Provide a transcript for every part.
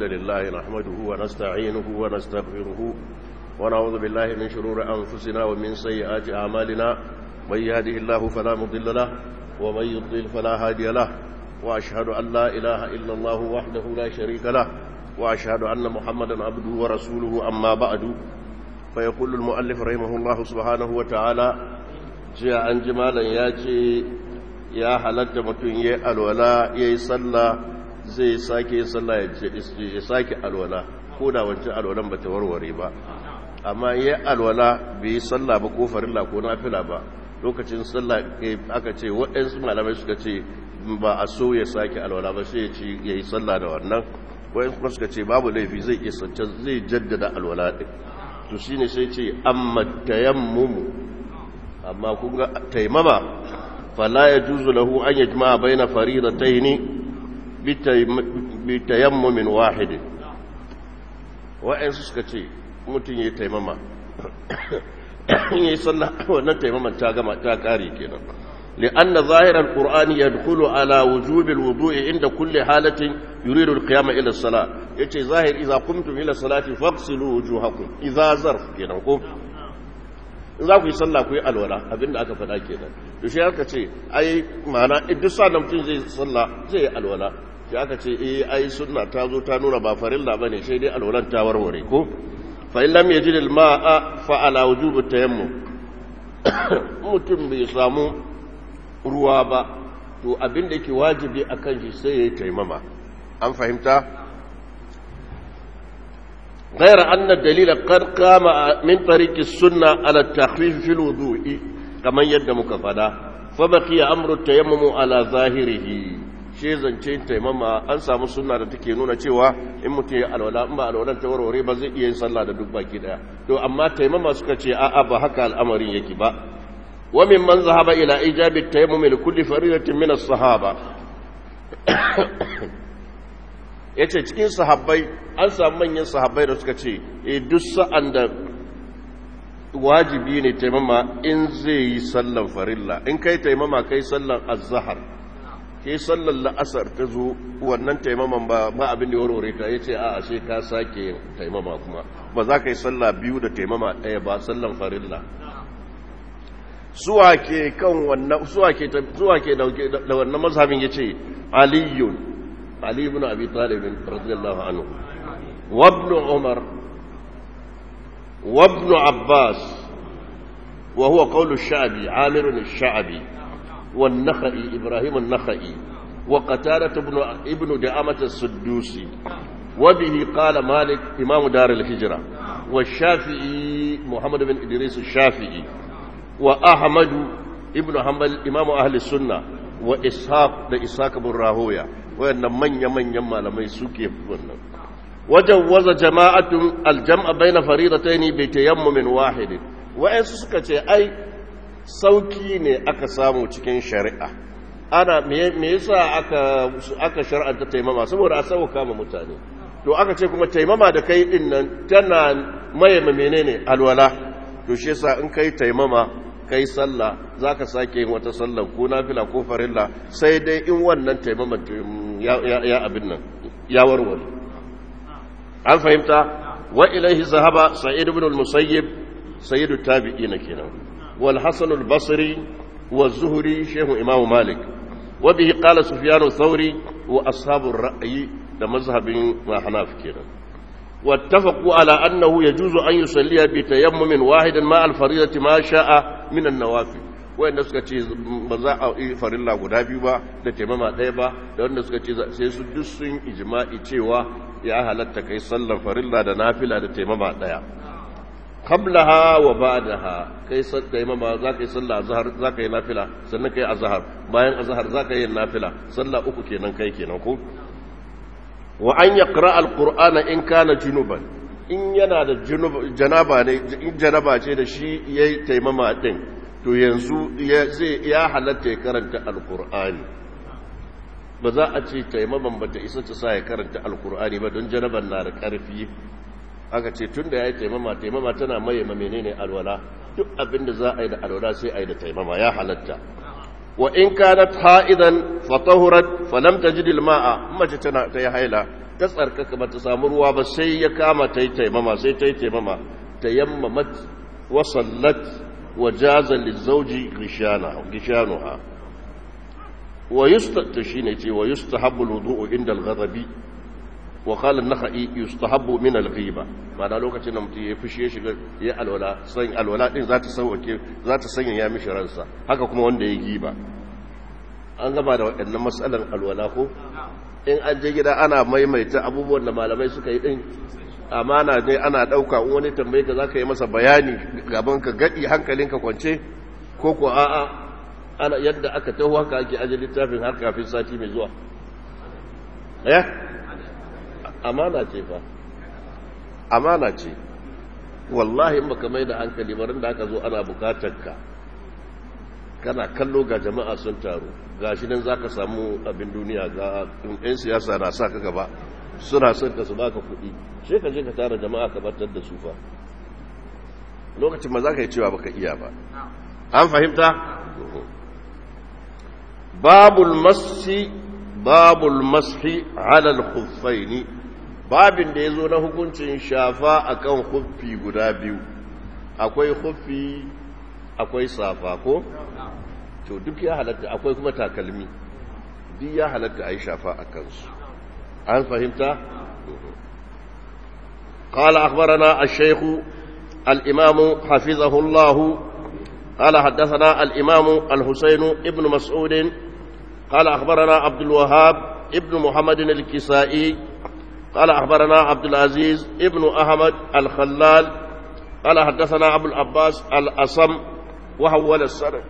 الحمد لله نحمده ونستعينه ونستغفره ونعوذ بالله من شرور أنفسنا ومن سيئات أعمالنا من يهده الله فلا مضل له ومن يضلل فلا هادي له وأشهد أن لا إله إلا الله وحده لا شريك له وأشهد أن محمدا عبده ورسوله أما بعد فيقول المؤلف رحمه الله سبحانه وتعالى جاء أن جمالا ياتي ya halatta mutum ya alwala ya yi sallah zai sake yin sallah ya sake alwala ko da wancan alwalan ba ta warware ba amma ya alwala bai yi sallah ba ko farilla ko nafila ba lokacin sallah aka ce waɗansu malamai suka ce ba a so ya sake alwala ba sai ya ci ya yi sallah da wannan waɗansu kuma suka ce babu laifi zai iya sancan zai jaddada alwala ɗin to shine sai ce amma tayammumu amma kun ga taimama فلا يجوز له أن يجمع بين فريضتين بتيمم واحد وإن سكتي متن يتيمم يصلى wannan taimaman ta gama ta kare kenan لأن ظاهر القرآن يدخل على وجوب الوضوء عند كل حالة يريد القيام إلى الصلاة يتي ظاهر إذا قمتم إلى الصلاة فاغسلوا وجوهكم إذا ظرف كنا in za ku yi sallah ku yi alwala abinda aka faɗa kenan to shi aka ce ai ma'ana duk sa da mutum zai sallah zai yi alwala shi aka ce eh ai sunna ta zo ta nuna ba farilla bane sai dai alwalan ta warware ko fa in lam yajid al ma'a fa ala wujub tayammum mutum bai samu ruwa ba to abinda yake wajibi akan shi sai ya yi taimama an fahimta غير أن الدليل قد قام من طريق السنة على التخفيف في الوضوء كما يدمك فدا فبقي أمر التيمم على ظاهره shi zance taimama an samu sunna da take nuna cewa in mutum ya alwala in ba alwalan ta warware ba zai iya yin sallah da duk baki daya to amma taimama suka ce a'a ba haka al'amarin yake ba wa min man zahaba ila ijabi tayammum li kulli faridatin min as-sahaba yace cikin sahabbai an samu manyan sahabbai da suka ce e duk sa'an da wajibi ne taimama in zai yi sallan farilla in kai taimama kai sallan azhar kai sallan la'asar ta zo wannan taimaman ba ba abin da warware ta yace a ashe ka sake yin taimama kuma ba za ka yi sallah biyu da taimama ɗaya ba sallan farilla suwa ke kan wannan suwa ke suwa ke da wannan mazhabin yace aliyun ali ibn abi talib radiyallahu anhu وابن عمر وابن عباس وهو قول الشعبي عامر الشعبي والنخعي إبراهيم النخعي وقتالة ابن, ابن دعامة السدوسي وبه قال مالك إمام دار الهجرة والشافعي محمد بن إدريس الشافعي وأحمد ابن حنبل إمام أهل السنة وإسحاق لإسحاق بن راهوية وأن من يمن يما لما يسوكي وجوز جماعة الجمع بين فريضتين بتيمم واحد وإن سكتي أي sauki ne aka samu cikin shari'a ana me yasa aka aka shar'anta taimama saboda a sauka ma mutane to aka ce kuma taimama da kai din nan tana maye menene alwala to shi yasa in kai taimama kai sallah zaka sake yin wata sallah ko nafila ko farilla sai dai in wannan taimama ya abin nan ya warware an fahimta wa ilaihi zahaba sa'id ibn al-musayyib sayyidu tabi'ina kenan wal hasan al-basri wa zuhri shehu imam malik wa bihi qala sufyan thawri wa ashabu ar-ra'yi da mazhabin hanaf kenan wattafaqu ala annahu yajuzu an yusalliya bi tayammumin wahidan ma al-fariidati ma sha'a min an-nawafil wanda suka ce ba za a yi farilla guda biyu ba da taimama ɗaya ba da wanda suka ce sai su duk sun ijma'i cewa ya halatta kai sallar farilla da nafila da taimama ɗaya qablaha wa ba'daha kai taimama za ka yi sallah azhar za ka yi nafila sannan kai azhar bayan azhar za ka yi nafila sallah uku kenan kai kenan ko wa an yaqra alqur'ana in kana junuban in yana da janaba ne in janaba ce da shi yayi taimama din to yanzu ya halatta ya karanta alkur'ani ba za a ce taimaman ba ta isa ta sa ya karanta alkur'ani ba don janaban na da ƙarfi aka ce tun da ya yi taimama taimama tana maye ma menene alwala duk abin da za a yi da alwala sai a yi da taimama ya halatta wa in kanat ha'idan fatahurat falam tajid alma'a mace tana ta yi haila ta tsarkaka ba ta samu ruwa ba sai ya kama ta yi taimama sai ta yi taimama ta yammamat wa sallat wa jaza lizauji gishanuha wa yusta shine ce wa yustahabbu alwudu'u inda al-ghadabi wa qala an-nakhai yustahabbu min al-ghiba ma'ana lokacin da mutum ya fushi ya shiga ya alwala san alwala din za ta sauke za ta sanya ya mishi ransa haka kuma wanda ya giba an gaba da waɗannan matsalan alwala ko in an je gida ana maimaita abubuwan da malamai suka yi din amana ne ana ɗauka in wani tambaye ka za ka yi masa bayani gaban ka gaɗi hankalinka kwance ko ko a'a ana yadda aka taho haka ake aje littafin har kafin sati mai zuwa eh amana ce fa amana ce wallahi in baka mai da hankali barin da aka zo ana bukatar ka kana kallo ga jama'a sun taru ga shi nan za ka samu abin duniya ga ɗan siyasa na sa ka gaba suna son ka su baka kuɗi sai ka je ka tara jama'a ka batar da su fa lokacin ma za ka yi cewa baka iya ba an fahimta babul masi babul mashi alal khuffaini babin da ya zo na hukuncin shafa akan huffi guda biyu akwai huffi akwai safa ko to duk ya halatta akwai kuma takalmi duk ya halatta a yi shafa a kansu an fahimta قال أخبرنا الشيخ الإمام حفظه الله قال حدثنا الإمام الحسين ابن مسعود قال أخبرنا عبد الوهاب ابن محمد الكسائي قال أخبرنا عبد العزيز ابن أحمد الخلال قال حدثنا أبو العباس الأصم وحول السند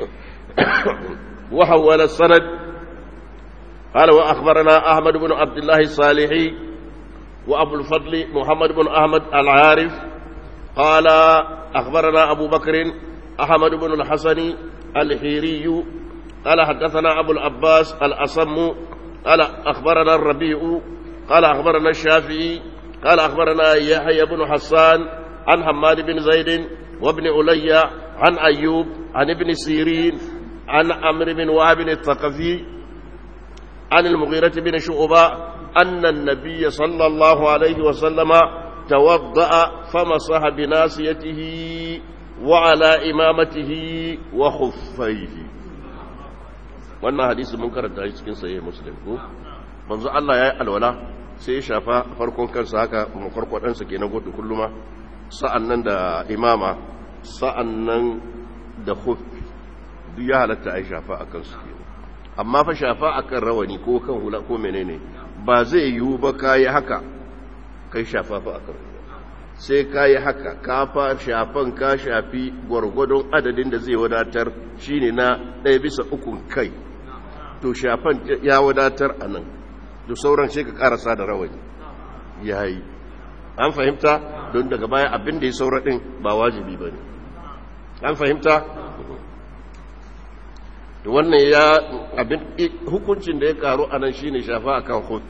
وحول السند قال وأخبرنا أحمد بن عبد الله الصالحي وأبو الفضل محمد بن أحمد العارف قال أخبرنا أبو بكر أحمد بن الحسن الحيري قال حدثنا أبو العباس الأصم قال أخبرنا الربيع قال أخبرنا الشافعي قال أخبرنا يحيى بن حسان عن حماد بن زيد وابن علي عن أيوب عن ابن سيرين عن عمرو بن وهب الثقفي عن المغيرة بن شعبة أن النبي صلى الله عليه وسلم توضأ فمسح بناصيته وعلى إمامته وخفيه wannan hadisi mun karanta shi cikin sahih muslim ko manzo Allah yayi alwala sai ya shafa farkon kansa haka makarkwadan sa kenan gudu kulluma sa'annan da imama sa'annan da khuffi duk ya halatta ai shafa akan su kenan amma fa shafa akan rawani ko kan hula ko menene ba zai yiwu ba kai haka kai shafa fa akan sai kai haka ka fa shafan ka shafi gwargwadon adadin da zai wadatar shine na ɗaya bisa ukun kai to shafan ya wadatar a nan da sauran sai ka karasa da rawani ya yi an fahimta don daga baya abin da ya saura ɗin ba wajibi ba ne an fahimta da wannan ya abin hukuncin da ya karu a nan shine shafa a kan kofi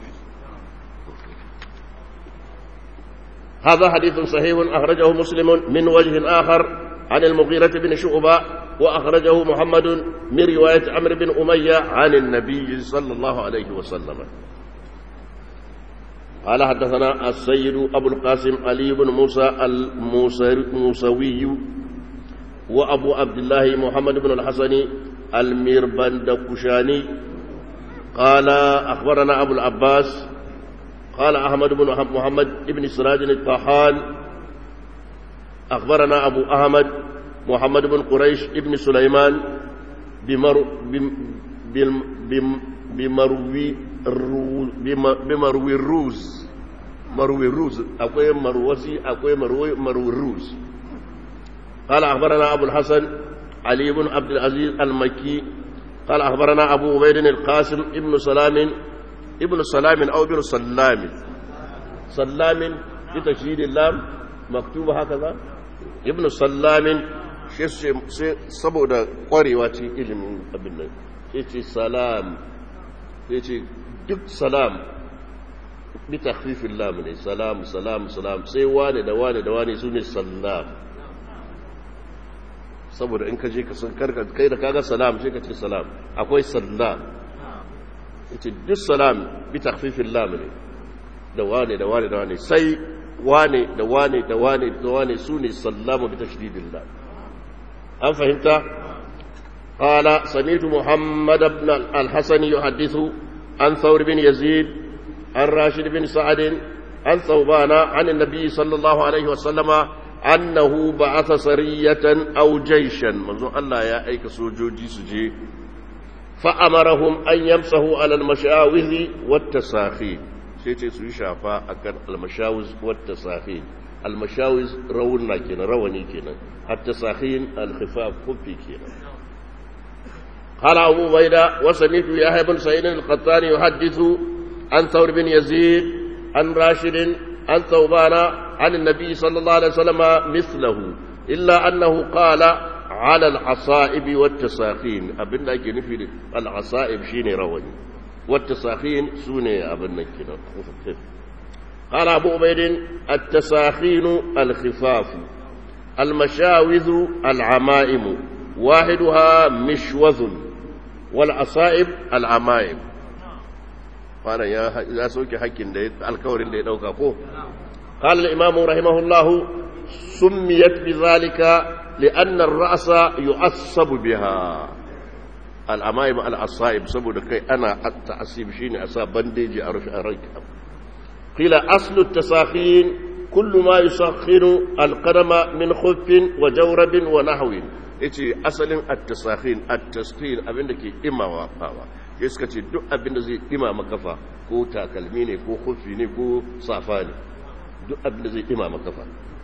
هذا حديث صحيح أخرجه مسلم من وجه آخر عن المغيرة بن شعبة وأخرجه محمد من رواية عمرو بن أمية عن النبي صلى الله عليه وسلم قال حدثنا السيد أبو القاسم علي بن موسى الموسوي وأبو عبد الله محمد بن الحسن الميربندكشاني قال أخبرنا أبو العباس قال أحمد بن محمد بن سراج الطحان أخبرنا أبو أحمد محمد بن قريش ابن سليمان بمر بم بم بمروي بمروي الروز مروي الروز أقوي مروسي أقوي مروي مروي الروز قال أخبرنا أبو الحسن علي بن عبد العزيز المكي قال أخبرنا أبو عبيد القاسم ابن سلام ابن سلام أو ابن سلام سلام بتشديد اللام مكتوب هكذا ابن سلام saboda kwarewa ce ilimin abin nan sai ce salam sai ce duk salam bi takhfifin lam ne salam salam salam sai wane da wane da wane su ne salam saboda in ka je ka san karka kai da kaga salam sai ka ce salam akwai salam yace duk salam bi takhfifin lam ne da wane da wane da wane sai wane da wane da wane da wane su ne sallama bi tashdidillah an fahimta qala sami'tu muhammad ibn al-hasan yuhaddithu an thawr bin yazid an rashid bin sa'ad an thawbana an an-nabi sallallahu alaihi wasallama annahu ba'atha sariyatan aw jayshan manzo Allah ya aika sojoji su je fa amarahum an yamsahu ala al-mashawizi wat-tasakhin sai ce su yi shafa akan al-mashawiz wat-tasakhin al-mashawiz rawunna kenan rawani kenan at-tasakhin al-khifaf kufi kenan قال أبو بيدة وسمعت يحيى بن سعيد القطان يحدث عن ثور بن يزيد عن راشد عن ثوبان عن النبي صلى الله عليه وسلم مثله إلا أنه قال على العصائب والتساخين أبن لك نفي العصائب شيني رواني والتساخين سوني أبن لك قال أبو عبيد التساخين الخفاف المشاوذ العمائم واحدها مشوذ والعصائب العمائم قال يا إذا سوك حق الكور اللي دوكا قال الإمام رحمه الله سميت بذلك لأن الرأس يعصب بها الأمائم العصائب سبب كي أنا التعصيب شيني أصاب بنديجي أرش أريك قيل أصل التساخين كل ما يسخن القدم من خف وجورب ونحو yace asalin at-tasakhin at-tasqil abinda ke imawa fawa sai suka ce duk abinda zai imama kafa ko takalmi ne ko khuffi ne ko safa ne duk abinda zai imama kafa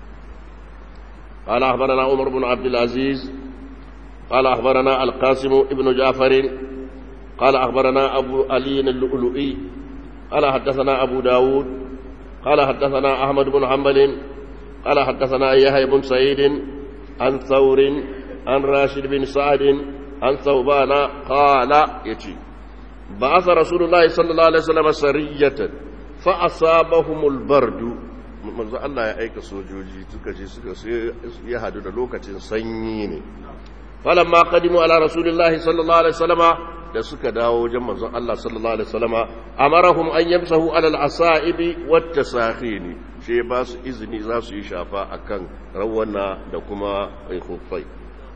قال أخبرنا عمر بن عبد العزيز قال أخبرنا القاسم ابن جعفر قال أخبرنا أبو علي اللؤلؤي قال حدثنا أبو داود قال حدثنا أحمد بن حنبل قال حدثنا يحيى بن سعيد عن ثور عن راشد بن سعد عن ثوبان قال يتي بعث رسول الله صلى الله عليه وسلم سرية فأصابهم البرد manzo Allah ya aika sojoji suka je suka ya hadu da lokacin sanyi ne falamma qadimu ala rasulillahi sallallahu alaihi wasallama da suka dawo wajen manzon Allah sallallahu alaihi wasallama amarahum an yamsahu ala al-asaibi wat tasakhini she ba su izini za su yi shafa akan rawana da kuma khuffai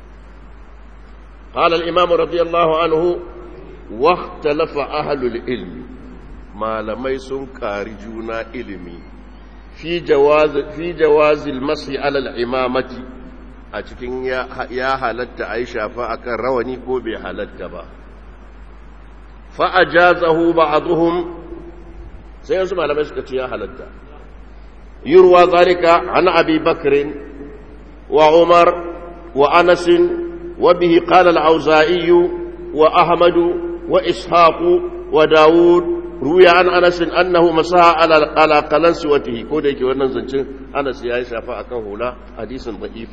قال الإمام رضي الله عنه واختلف أهل العلم ما لم يسن كارجونا علمي في جواز في جواز المسح على الإمامة أتكين يا يا حلت عائشة فأكن رواني كو بحلت با فأجازه بعضهم سيسمع لما يسكت يا حلت يروى ذلك عن أبي بكر وعمر وأنس وبه قال العوزائي وأحمد وإسحاق وداود روي عن أنس أنه مسح على على قلنسوته كودك ونزنچن أنس يا شفاء كهولا حديث ضعيف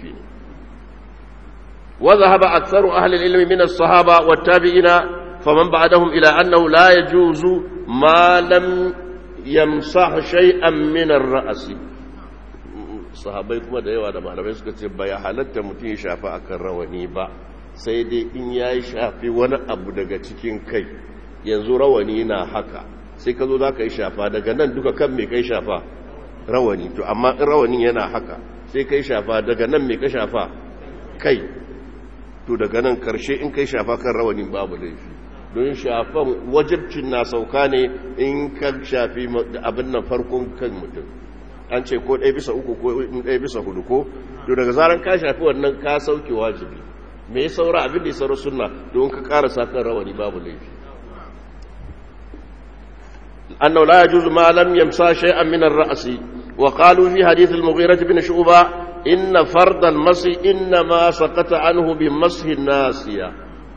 وذهب أكثر أهل العلم من الصحابة والتابعين فمن بعدهم إلى أنه لا يجوز ما لم يمسح شيئا من الرأس sahabai kuma da yawa da malamai suka ce ba ya halatta mutum ya shafi akan rawani ba sai dai in ya yi shafi wani abu daga cikin kai yanzu rawani na haka sai ka zo za ka yi shafa daga nan duka kan mai kai shafa rawani to amma in rawanin yana haka sai ka yi shafa daga nan mai ka shafa kai to daga nan karshe in kai shafa kan rawanin babu laifi don shafan wajibcin na sauka ne in ka shafi abin nan farkon kan mutum an ce ko ɗaya bisa uku ko ɗaya bisa hudu ko to daga zaran ka shafi wannan ka sauke wajibi me ya saura abin da ya saura sunna don ka ƙara kan rawani babu laifi annahu la yajuzu ma lam yamsa shay'an min ar-ra'si wa qalu fi hadith al-mughirah bin shu'ba inna fard al-masi inna ma saqata anhu bi mashi nasiya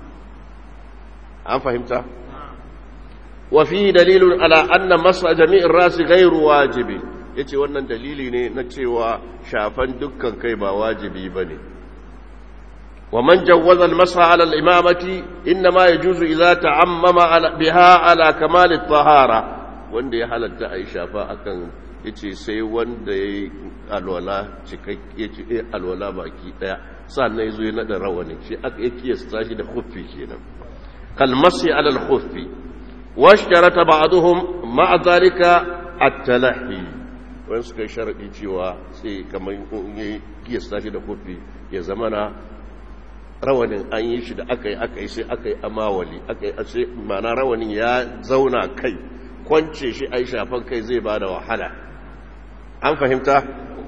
an fahimta wa fi dalilun ala anna masa jami' ar-rasi ghayru wajibi yace wannan dalili ne na cewa shafan dukkan kai ba wajibi bane ومن جوز المسح على الإمامة إنما يجوز إذا تعمم بها على كمال الطهارة wanda ya halatta a yi shafa akan ya ce sai wanda ya yi alwala cikakke ce eh alwala baki daya sannan ya zo ya naɗa rawani shi aka yi kiyasta shi da huffi kenan kalmasi alal huffi washtarata ba'duhum ma'a zalika at-talahi wani suka yi sharaɗi cewa sai kamar yi kiyasta shi da kofi ya zama na rawanin an yi shi da aka yi aka yi sai aka yi amawali aka yi sai mana rawanin ya zauna kai kwance shi a yi shafan kai zai ba da wahala an fahimta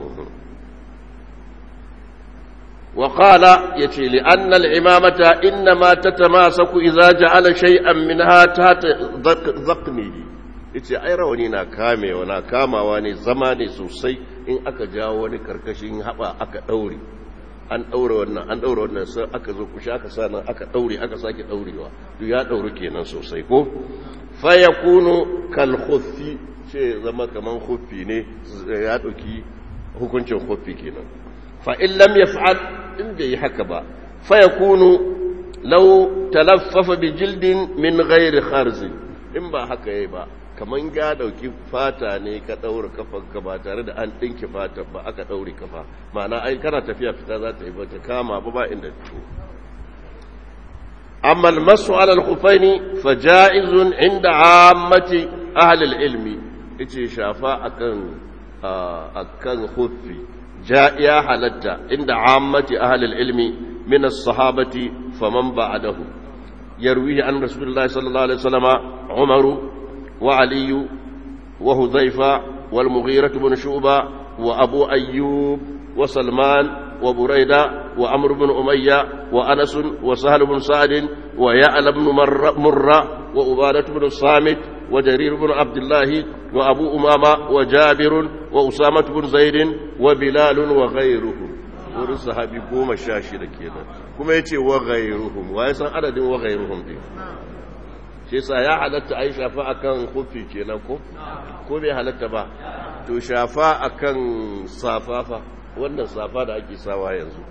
وقال يتي لأن العمامة إنما تتماسك إذا جعل شيئا منها تحت ذقنه yace ai rawani na kamewa na kamawa ne zama ne sosai in aka jawo wani karkashin haba aka daure an daure wannan an daure wannan sai aka zo kushi aka sa nan aka daure aka sake daurewa to ya daure kenan sosai ko fa yakunu kal khuffi ce zama kaman khuffi ne ya dauki hukuncin khuffi kenan fa in lam yaf'al in bai haka ba fa yakunu law talaffafa bi jildin min ghairi kharz in ba haka yayi ba kaman ga dauki fata ne ka daura kafanka ba tare da an dinki fata ba aka daure kafa ma'ana ai kana tafiya fita za ta yi ba ta kama ba ba inda to amma almasu ala alkhufaini fa ja'izun inda ammati ahli alilmi yace shafa akan akan khuffi ja ya halatta inda ammati ahli alilmi min as-sahabati faman ba'dahu yarwihi an rasulullahi sallallahu alaihi wasallam umaru وعلي وهذيفة والمغيرة بن شعبة وأبو أيوب وسلمان وبريدة وأمر بن أمية وأنس وسهل بن سعد ويعلى بن مرة وأبادة بن الصامت وجرير بن عبد الله وأبو أمامة وجابر وأسامة بن زيد وبلال وغيرهم wurin sahabi goma sha shida kenan kuma ya ce wa gairuhum wa ya san adadin wa gairuhum din shi yasa ya halatta ai shafa akan kufi kenan ko ko bai halatta ba to shafa akan safafa wannan safa da ake sawa yanzu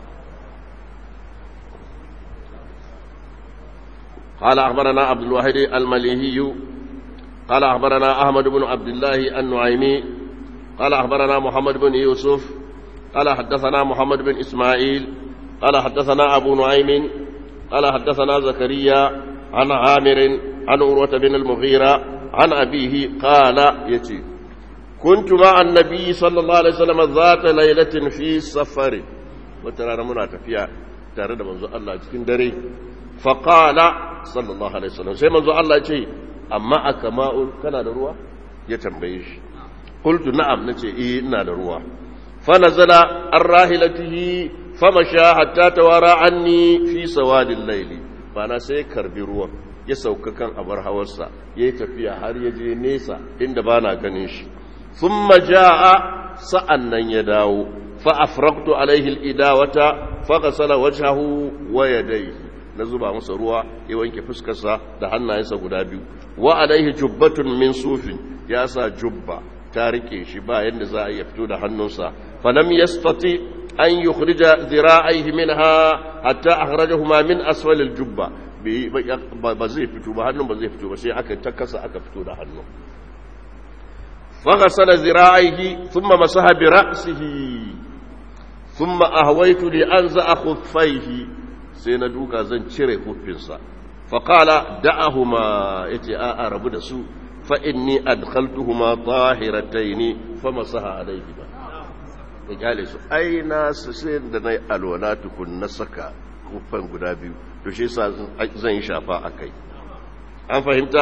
قال أخبرنا عبد الواحد المليهي قال أخبرنا أحمد بن عبد الله النعيمي قال أخبرنا محمد بن يوسف قال حدثنا محمد بن إسماعيل قال حدثنا أبو نعيم قال حدثنا زكريا عن عامر عن عروة بن المغيرة عن أبيه قال يتي كنت مع النبي صلى الله عليه وسلم ذات ليلة في سفر وترى منا تفيا ترى منذ الله cikin dare فقال صلى الله عليه وسلم sai manzo Allah ce amma akama'un kana da ruwa ya tambaye shi qultu na'am nace eh ina da ruwa fa nazala ar-rahilatihi famasha hatta tawara anni fi sawadil layli bana sai karbi ruwan ya sauka kan abar hawarsa ya yi tafiya har ya je nesa inda ba na ganin shi sun maja'a sa'an nan ya dawo fa'afraktu alaihi idawata faƙasala wajahu wa yadaihi na zuba masa ruwa ya wanke fuskarsa da hannayensa guda biyu wa alaihi jubbatun min sufin ya sa jubba ta rike shi ba yadda za a iya fito da hannunsa falam yastati an yukhrija dhira'aihi minha hatta akhrajahuma min asfal al-jubba ba zai fito ba hannun ba zai fito ba sai aka ta kasa aka fito da hannu faghasala dhira'aihi thumma masaha bi ra'sihi thumma ahwaytu li anza khuffaihi sai na duka zan cire huffinsa faqala da'ahuma yace a rabu da su fa inni adkhaltuhuma tahiratayn famasaha alayhima ya kyale su ai na sai da na yi alwala tukun na saka kufan guda biyu to shi sa zan yi shafa a kai an fahimta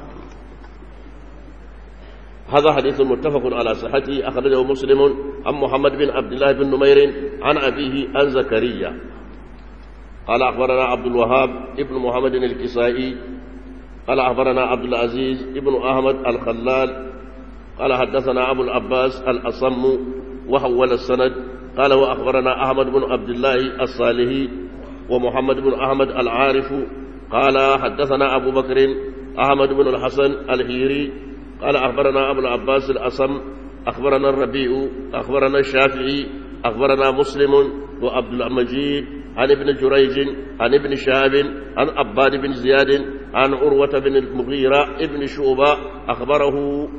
هذا حديث متفق على صحته أخرجه مسلم عن محمد بن عبد الله بن نمير عن أبيه عن زكريا قال أخبرنا عبد الوهاب ابن محمد الكسائي قال أخبرنا عبد العزيز ابن أحمد الخلال قال حدثنا أبو العباس الأصم وحول السند قال وأخبرنا أحمد بن عبد الله الصالحي ومحمد بن أحمد العارف قال حدثنا أبو بكر أحمد بن الحسن الهيري قال أخبرنا أبو العباس الأصم أخبرنا الربيع أخبرنا الشافعي أخبرنا مسلم وعبد المجيد عن ابن جريج عن ابن شهاب عن عباد بن زياد عن عروة بن المغيرة ابن شعبة أخبره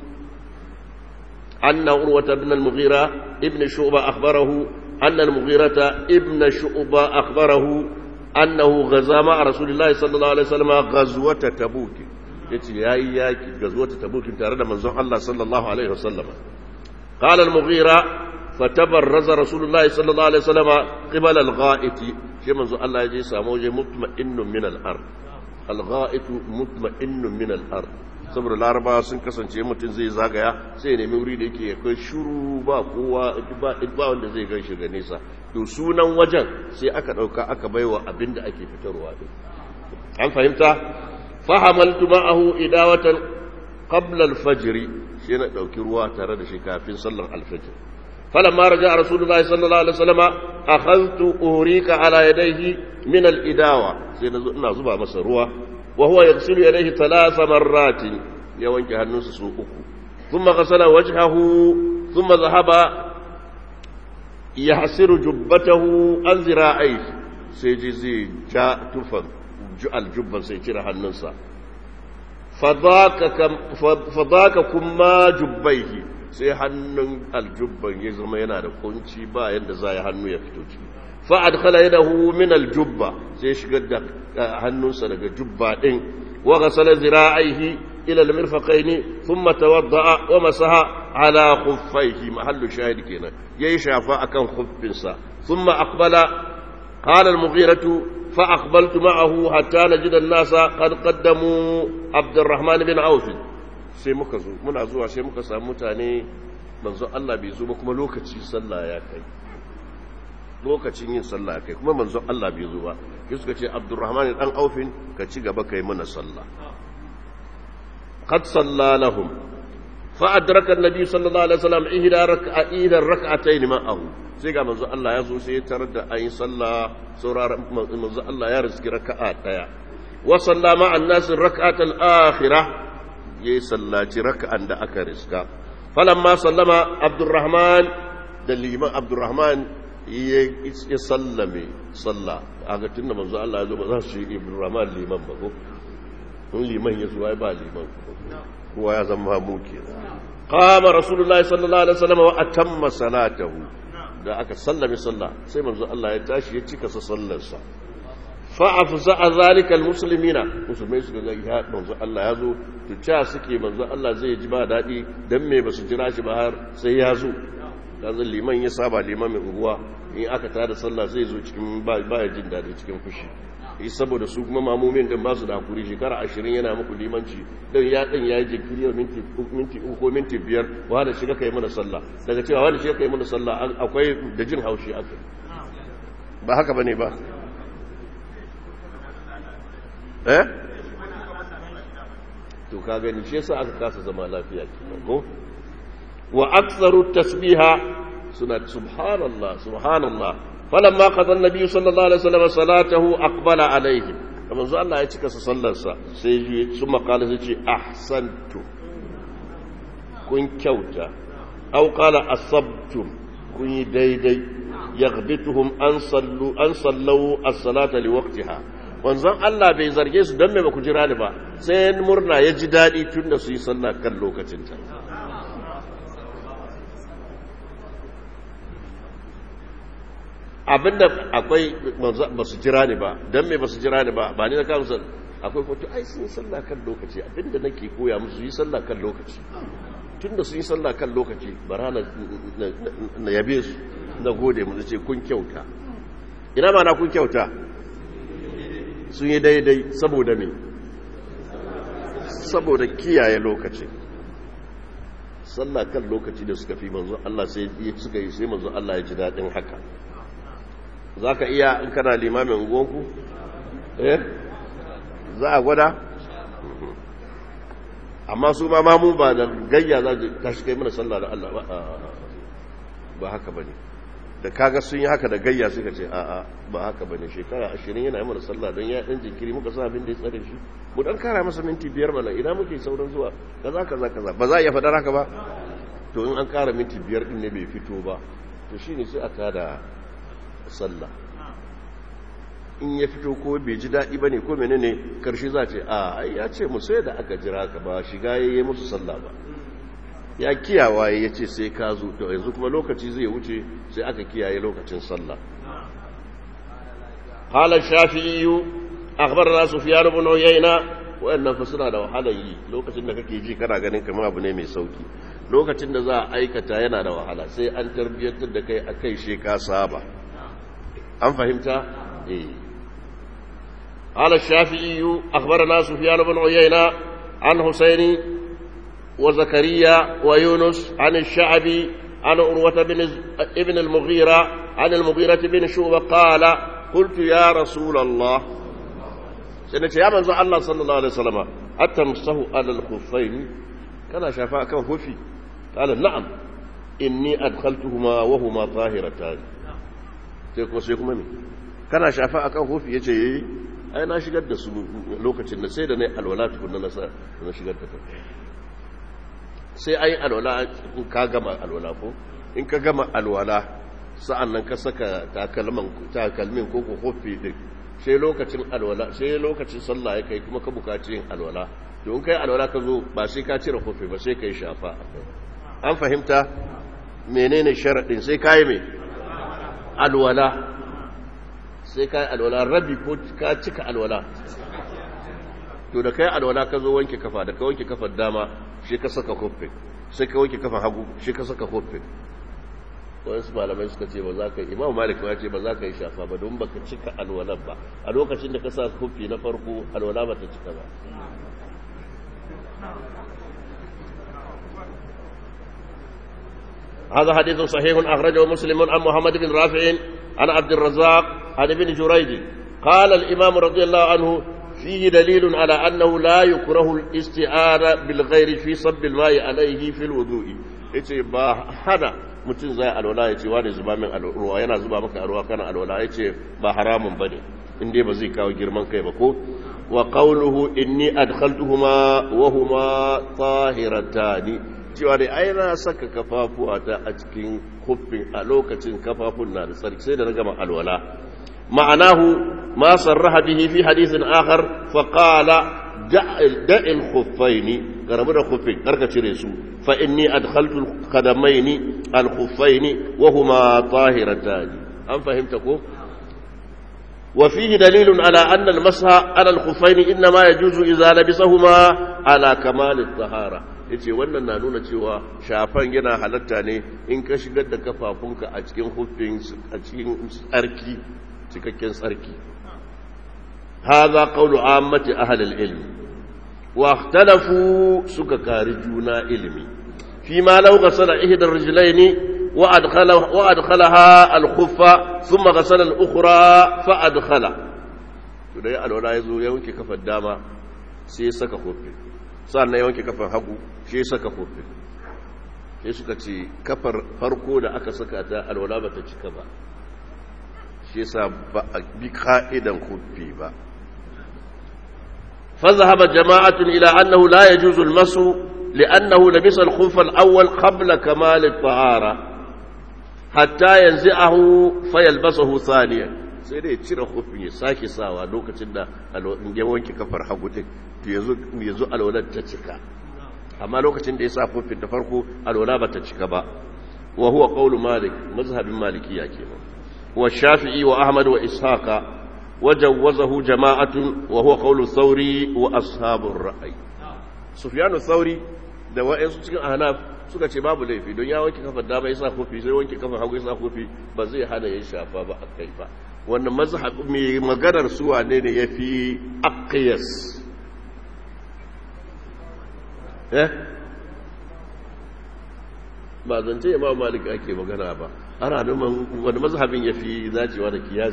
أن عروة بن المغيرة ابن شعبة أخبره أن المغيرة ابن شعبة أخبره أنه غزا مع رسول الله صلى الله عليه وسلم غزوة تبوك yace yayi yaki gazuwata tabukin tare da manzon Allah sallallahu alaihi wasallam qala al-mughira fatabarraza rasulullah sallallahu alaihi wasallam qibala al-gha'iti shi manzon Allah yaje samu waje mutma'innun min al-ard al-gha'itu mutma'innun min al-ard saboda laraba sun kasance mutum zai zagaya sai nemi wuri da yake kai shuru ba kowa ba wanda zai gan shi ga nesa to sunan wajen sai aka dauka aka baiwa abin da ake fitarwa din an fahimta fahamaltu ma'ahu idawatan qabla al-fajr sai na dauki ruwa tare da shi kafin sallar al-fajr falamma raja rasulullahi sallallahu alaihi wasallam akhadtu urika ala yadayhi min al-idawa sai ina zuba masa ruwa وهو يغسل يديه ثلاث مرات يوانك هنوس سوء ثم غسل وجهه ثم ذهب يحسر جبته عن ذراعيه سيجزي جاء تفن الجبة سيجر هنوسا فذاك كم فذاك كما جبيه sai hannun aljubban ya zama yana da kunci ba yadda za ya hannu ya fito ciki fa'ad khala yadahu min aljubba sai shigar da hannunsa daga jubba din wa ghasala zira'aihi ila almirfaqaini thumma tawadda'a wa masaha ala khuffaihi mahallu shahid kenan yayi shafa akan khuffinsa thumma aqbala qala almughiratu fa aqbaltu ma'ahu hatta najida an-nasa qad qaddamu abdurrahman bin auf sai muka zo muna zuwa sai muka samu mutane manzo Allah bai zo ba kuma lokaci sallah ya kai lokacin yin sallah kai kuma manzon Allah bai zo ba sai suka ce Abdurrahman dan Aufin ka ci gaba kai mana sallah qad salla lahum fa adraka an-nabi sallallahu alaihi wasallam ihda rak'a ihda rak'atayn ma'ahu sai ga manzon Allah ya zo sai ya tarar da ayin sallah sauraron manzon Allah ya riski raka'a daya wa sallama an-nas rak'atal akhirah yayi sallaci raka'an da aka riska falamma sallama Abdurrahman da liman Abdurrahman ya sallame salla a ga tunda manzo Allah ya zo ba za su yi Ibrahim liman ba ko in liman ya zo ai ba liman kowa ya zama mu ke qama rasulullahi sallallahu alaihi wasallam wa atamma salatahu da aka sallame salla sai manzo Allah ya tashi ya cika sa sallar sa fa afza'a zalika almuslimina musulmai suka ga ya manzo Allah ya zo to cha suke manzo Allah zai ji ba dadi dan me basu jira shi ba har sai ya zo yanzu liman ya saba liman mai unguwa in aka tada sallah zai zo cikin baya jin daɗi cikin fushi yi saboda su kuma mamomin din ba su da hakuri shekara ashirin yana muku limanci don ya ɗin ya yi jinkiri yau minti uku ko minti biyar wanda shiga ka yi mana sallah daga cewa wanda shiga ka yi mana sallah akwai da jin haushi aka ba haka ba ne ba eh to ka gani shi yasa aka kasa zama lafiya ko wa aktharu tasbiha suna subhanallah subhanallah falamma qada an-nabi sallallahu alaihi wasallam salatahu aqbala alaihi kamar zo Allah ya cika sa sallarsa sai yi su makala sai ce ahsantu kun kyauta aw qala asabtum kun yi daidai yaghbituhum an sallu an sallu as-salata liwaqtiha wanzan Allah bai zarge su dan me ba ku jira ni ba sai murna ya ji dadi tunda su yi sallah kan lokacin ta abinda akwai ba su jira ni ba don me ba su jira ni ba ba ni na kawo sun akwai kwato ai sun yi sallah kan lokaci abinda nake koya musu yi sallah kan lokaci tun da sun yi sallah kan lokaci bara na yabe su na gode mu ce kun kyauta ina ma na kun kyauta sun yi daidai saboda me saboda kiyaye lokaci sallah kan lokaci da suka fi manzo Allah sai suka yi sai manzo Allah ya ji daɗin haka za ka iya in kana limamin unguwanku? eh za a gwada? amma su ma mamu ba da gayya za ta shi kai mana sallah da Allah ba ba haka ba ne da kaga sun yi haka da gayya suka ce a'a ba haka ba ne shekara ashirin yana yi mana sallah don ya ɗan jinkiri muka sa abin da ya tsare shi mu ɗan kara masa minti biyar mana ina muke sauran zuwa kaza kaza kaza ba za a iya faɗar haka ba to in an kara minti biyar ɗin ne bai fito ba to shine sai a tada sallah in ya fito ko bai ji daɗi ba ne ko mene ne karshe za ce a ya ce mu sai da aka jira ka ba shiga ya yi musu sallah ba ya kiyawa ya ce sai ka zo to yanzu kuma lokaci zai wuce sai aka kiyaye lokacin sallah قال الشافعي أخبرنا سفيان بن عيينة wayannan fa suna da wahalar yi lokacin da kake ji kana ganin kamar abu ne mai sauki lokacin da za a aikata yana da wahala sai an tarbiyyantar da kai akai she ka saba an fahimta eh قال الشافعي أخبرنا سفيان بن عيينة عن حسين وزكريا ويونس عن الشعبي عن عروة بن ابن المغيرة عن المغيرة بن شعبة قال قلت يا رسول الله سنة يا من الله صلى الله عليه وسلم أتمسه على الخفين كان شفاء كان خفي قال نعم إني أدخلتهما وهما طاهرتان تيكو سيكو ممي كان شفاء كان خفي يجي ai na shigar da su lokacin da sai da na yi alwala tukun na na shigar da ta sai ai alwala in ka gama alwala ko in ka gama alwala sa'an nan ka saka takalmin ko ko kofi din sai lokacin alwala sai lokacin sallah ya kai kuma ka bukaci yin alwala to in kai alwala ka zo ba sai ka cire kofi ba sai ka yi shafa an fahimta menene sharaɗin sai ka yi mai alwala sai ka yi alwala rabi ko ka cika alwala to da ka yi alwala ka zo wanke kafa da ka wanke kafar dama shi ka saka kofin sai ka wanke kafar hagu shi ka saka kofin wasu malamai suka ce ba za ka yi imam malik ya ce ba za ka yi shafa ba don baka cika alwalan ba a lokacin da ka sa kofi na farko alwala ba ta cika ba هذا حديث صحيح أخرجه مسلم عن محمد بن رافع عن عبد الرزاق عن ابن جريج قال الإمام رضي الله عنه فيه دليل على أنه لا يكره الاستعارة بالغير في صب الماء عليه في الوضوء yace ba hana mutum zai alwala ya ce wani zuba min ruwa yana zuba maka ruwa kana alwala ya ce ba haramun ba ne inda ba zai kawo girman kai ba ko wa qawluhu inni adkhaltuhuma wa huma tahiratani cewa dai ai na saka kafafuwa ta a cikin kuffin a lokacin kafafun na da tsarki sai da na gama alwala ma'anahu ma sarraha bihi fi hadithin akhar fa qala da'il khuffaini garabu da khuffin karka cire su fa inni adkhaltu al-qadamaini al-khuffaini wa huma tahiratani an fahimta ko وفيه دليل على أن المسح على الخفين إنما يجوز إذا لبسهما على كمال الطهارة yace wannan na nuna cewa shafan yana halatta ne in ka shigar da kafafunka a cikin hufin a cikin tsarki cikakken tsarki hadha qawlu ammati ahli al-ilm wa ikhtalafu suka kari juna ilimi fi ma law ghasala ihda ar-rijlaini وأدخل وأدخلها الخفة ثم غسل الأخرى فأدخل da ya alwala ya zo ya wanke kafar dama sai ya saka kofi sa'an ya wanke kafar hagu sai ya saka kofi sai suka ce kafar farko da aka saka ta alwala ba ta cika ba shi yasa ba a bi ka'idan kofi ba فذهب جماعة إلى أنه لا يجوز المس لأنه لبس الخف الأول قبل كمال الطهارة hatta yanzu ahu fayalbasahu thaniya sai dai cire hufin ya sake sawa lokacin da ya wanke kafar hagu din to yanzu yanzu alwalar ta cika amma lokacin da ya sa hufin da farko alwala ba ta cika ba wa huwa qawlu malik mazhabin malikiya kenan wa shafi'i wa ahmad wa ishaqa wa jawwazahu jama'atun wa huwa qawlu thawri wa ashabur ra'i sufyan thawri da wa'ansu cikin ahnaf suka ce babu laifi don ya wanke kafar dama ya sa kofi sai wanke kafar hagu ya sa kofi ba zai hana ya shafa ba a kai ba wannan mazhab mai maganar su wane ne ya fi aqiyas eh ba zance imam malik ake magana ba ana numan wani mazhabin ya fi zacewa da kiyas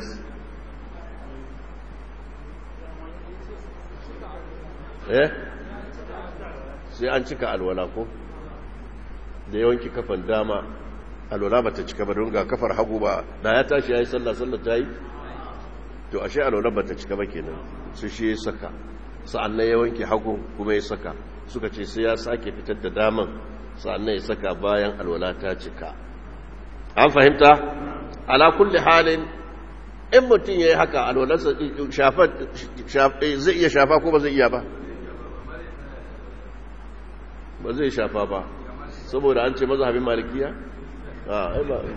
eh sai an cika alwala ko da yawanki kafan dama alwala ba ta cika ba don ga kafar hagu ba da ya tashi ya yi sallah sallah ta yi to ashe alwala ba ta cika ba kenan su shi ya saka sa'annan ya wanke hagu kuma ya saka suka ce sai ya sake fitar da daman sa'annan ya saka bayan alwala ta cika an fahimta ala kulli halin in mutum ya yi haka alwalarsa zai iya shafa ko ba zai iya ba ba zai shafa ba saboda an ce mazhabin malikiya a ai ba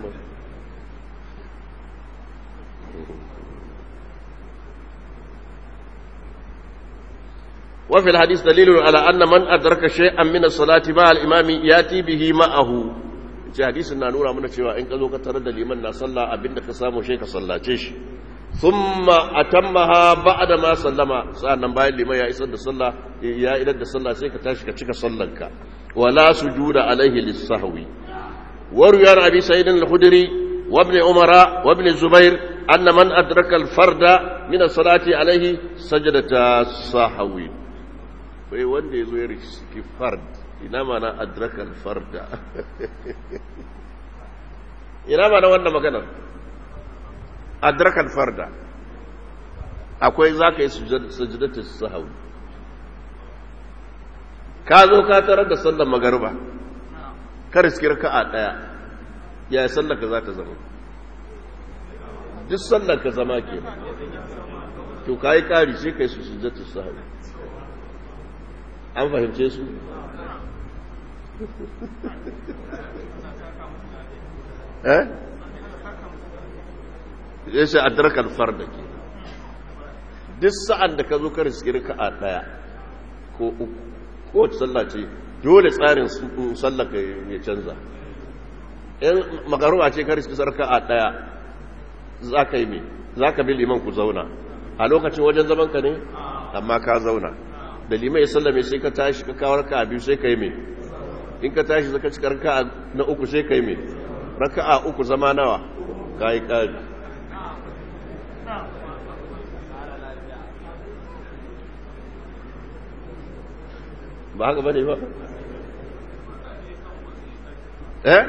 وفي الحديث دليل على أن من أدرك شيئا من الصلاة مع الإمام يأتي به معه ce hadisin na nuna mana cewa in ka zo ka tarar da liman na sallah abinda ka samu shi ka sallace shi thumma atammaha ba'da ma sallama sannan bayan liman ya isar da sallah ya idar da sallah sai ka tashi ka cika sallanka wala sujuda alaihi lis-sahwi وروي عن ابي سعيد الخدري وابن عمر وابن الزبير ان من ادرك الفرد من الصلاه عليه سجدة السهو wai wanda ya zo ya riski fard ina mana adraka alfarda ina mana wannan maganar adraka alfarda akwai za ka yi sujudatul sahau ka zo ka tarar da sallar magarba ka riski raka'a daya ya sallar ka za ta zama duk sallar ka zama ke to ka yi kari sai ka yi su sujjatul sahau an fahimce su eh ya ce adrakal farda ke duk sa'an da ka zo ka riski raka'a daya ko uku kowace sallah ce dole tsarin sallaka ya canza in makaruwa ce ka riski sarka a ɗaya za ka yi mai za ka bi liman ku zauna a lokacin wajen zaman ka ne amma ka zauna da liman ya sallame sai ka tashi ka kawo raka a biyu sai ka yi mai in ka tashi zaka cika raka na uku sai ka yi mai raka a uku zama nawa ka yi ƙari ba haka bane ba eh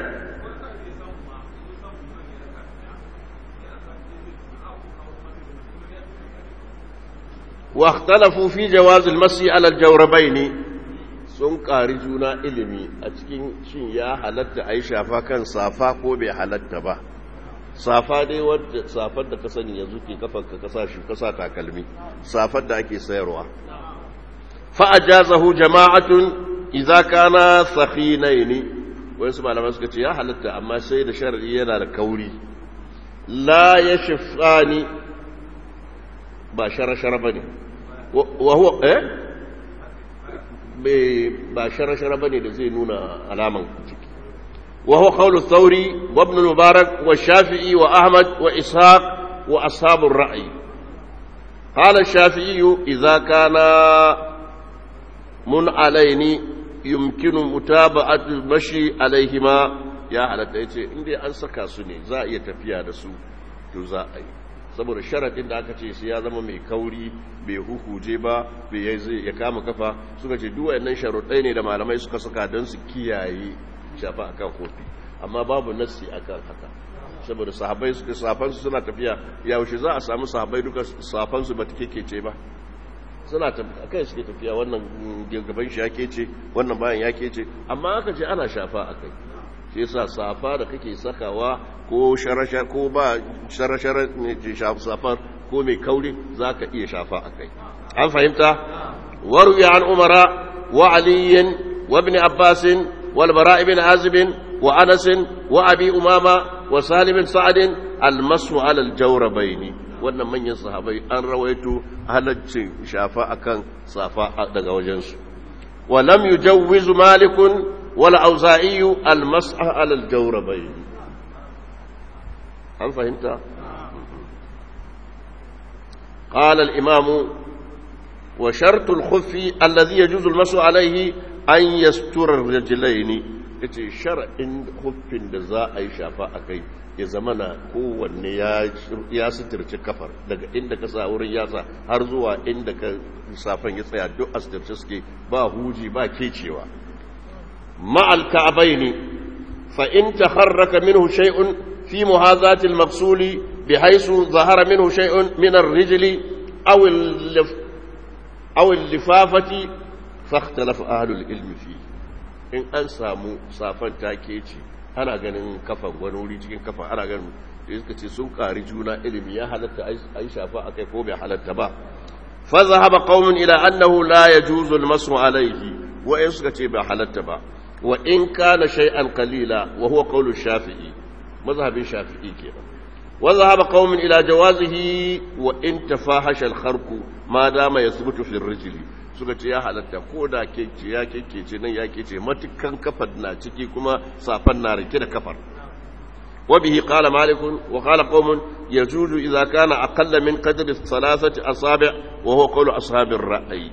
واختلفوا في جواز المسي على الجوربين sun ƙari juna ilimi a cikin shin ya halatta a yi shafa kan safa ko bai halatta ba safa dai wadda safar da ka sani yanzu ke kafar ka kasa shi kasa takalmi safar da ake sayarwa fa'ajazahu jama'atun idza kana sakhinaini wasu malaman suka ce ya halatta amma sai da shar'i yana da kauri la yashfani ba shara-shara bane wa huwa eh ba shara-shara bane da zai nuna alaman ciki wa huwa qawlu thawri wa ibn mubarak wa shafi'i wa ahmad wa ishaq wa ashabur ra'yi قال الشافعي إذا كان mun alaini yumkinu mutaba'atu mashi alaihima ya halatta yace inda an saka su ne za a iya tafiya da su to za a yi saboda sharadin da aka ce sai ya zama mai kauri bai hukuje ba bai zai ya kama kafa suka ce duk wayannan sharuɗai ne da malamai suka saka don su kiyaye shafa akan kofi amma babu nassi akan haka saboda sahabbai suka safan su suna tafiya yaushe za a samu sahabbai duka safan su ba take ce ba suna kai suke tafiya wannan gaban shi yake ce wannan bayan yake ce amma aka ce ana shafa a kai shi yasa safa da kake sakawa ko sharashar ko ba sharashar ne ce safar ko mai kauri zaka iya shafa a kai an fahimta waruya an umara wa aliyin wa ibn abbas wal bara ibn azib wa anas wa abi umama wa salim sa'ad al masu ala al jawrabaini wannan manyan sahabai an rawaito halaccin shafa akan safa daga wajensu wa lam yujawwiz malik wal auza'i al mas'a ala al jawrabayn an fahimta قال الإمام وشرط الخف الذي يجوز المسح عليه أن يستر الرجلين yace shar'in huffin da za a yi shafa a kai ya zamana kowanne ya suturci kafar daga inda ka sa wurin yatsa har zuwa inda ka safan ya tsaya duk a suturci suke ba huji ba kecewa ma'al ka'abaini fa in taharraka minhu shay'un fi muhazati al-maqsuli bihaythu zahara minhu shay'un min ar-rijli aw aw al-lifafati fa ikhtalafa ahlul ilmi fihi in an samu safan take ce ana ganin kafan wani wuri cikin kafan ana ganin da suka ce sun ƙari juna ilimi ya halatta a yi shafa a kai ko bai halatta ba fa zahaba qaumun ila annahu la yajuzu al-masu alayhi wa in suka ce bai halatta ba wa in kana shay'an qalila wa huwa qawlu shafi'i mazhabin shafi'i kenan wa zahaba qaumun ila jawazihi wa in tafahasha al-kharqu ma dama yathbutu fi ar-rijli suka ce ya halatta ko da keke ya keke ce nan ya kece matukan kafar na ciki kuma safan na rike da kafar وبه قال مالك وقال قوم يجوز إذا كان أقل من قدر الثلاثة أصابع وهو قول أصحاب الرأي